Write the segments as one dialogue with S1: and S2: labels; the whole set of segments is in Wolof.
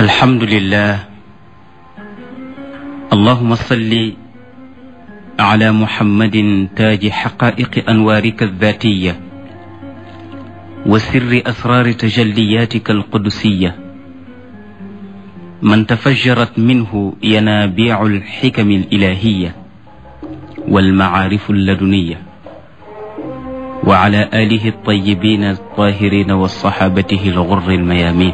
S1: الحمد لله اللهم صل على محمد تاج حقائق أنوارك الذاتية وسر أسرار تجلياتك القدسية من تفجرت منه ينابيع الحكم الإلهية والمعارف اللدنية وعلى آله الطيبين الطاهرين وصحابته الغر الميامين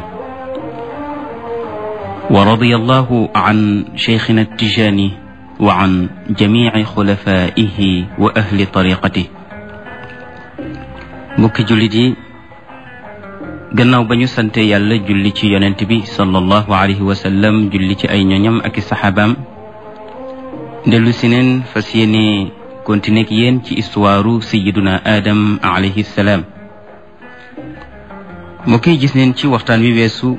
S1: ورضي الله عن شيخنا التجاني وعن جميع خلفائه وأهل طريقته mbokki jullit yi gannaaw ba ñu sante yàlla julli ci yonent bi sallallahu alayhi wa sallam julli ci ay ñoñam ak i saxaabaam dellu si neen fas yéene continuer ak yéen ci histoire sayiduna Adam alayhi salaam mbokk yi gis neen ci waxtaan wi weesu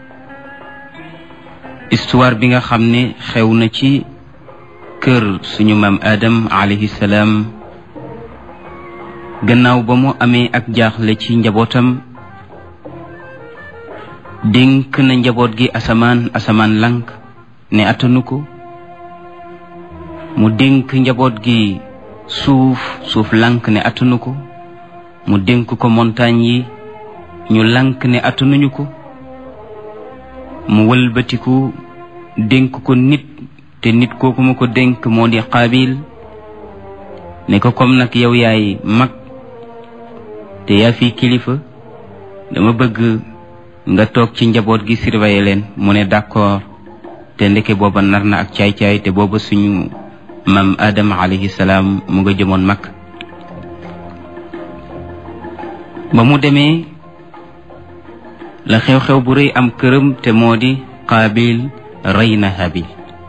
S1: histoire bi nga xam ne xew na ci kër suñu maam Adam alayhi salaam gannaaw ba mu amee ak jaaxle ci njabootam dénk na njaboot gi asamaan asamaan lank ne attanu ko mu dénk njaboot gi suuf suuf lank ne attanu ko mu dénk ko montagne yi ñu lank ne attanuñu ko mu wëlbatiku dénk ko nit te nit kooku mu ko dénk moo di qaabil ne ko comme nag yow yaay mag te yaa fi kilifa dama bëgg nga toog ci njaboot gi surveiller leen mu ne d'accord te ndeke booba nar na ak caay-caay te booba suñu maam Adama alayhi salaam mu nga jëmoon mag ba mu demee la xew-xew bu rëy am këram te moo di qaabil rey na habil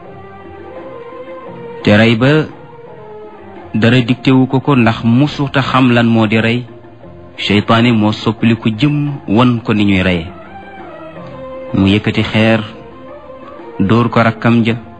S1: te rey ba dara diktewu ko ko ndax musuta xam lan moo di rey seytaane moo soppali ko jëm won ko ni ñuy reye mu yëkkati xeer dóor ko rakkam ja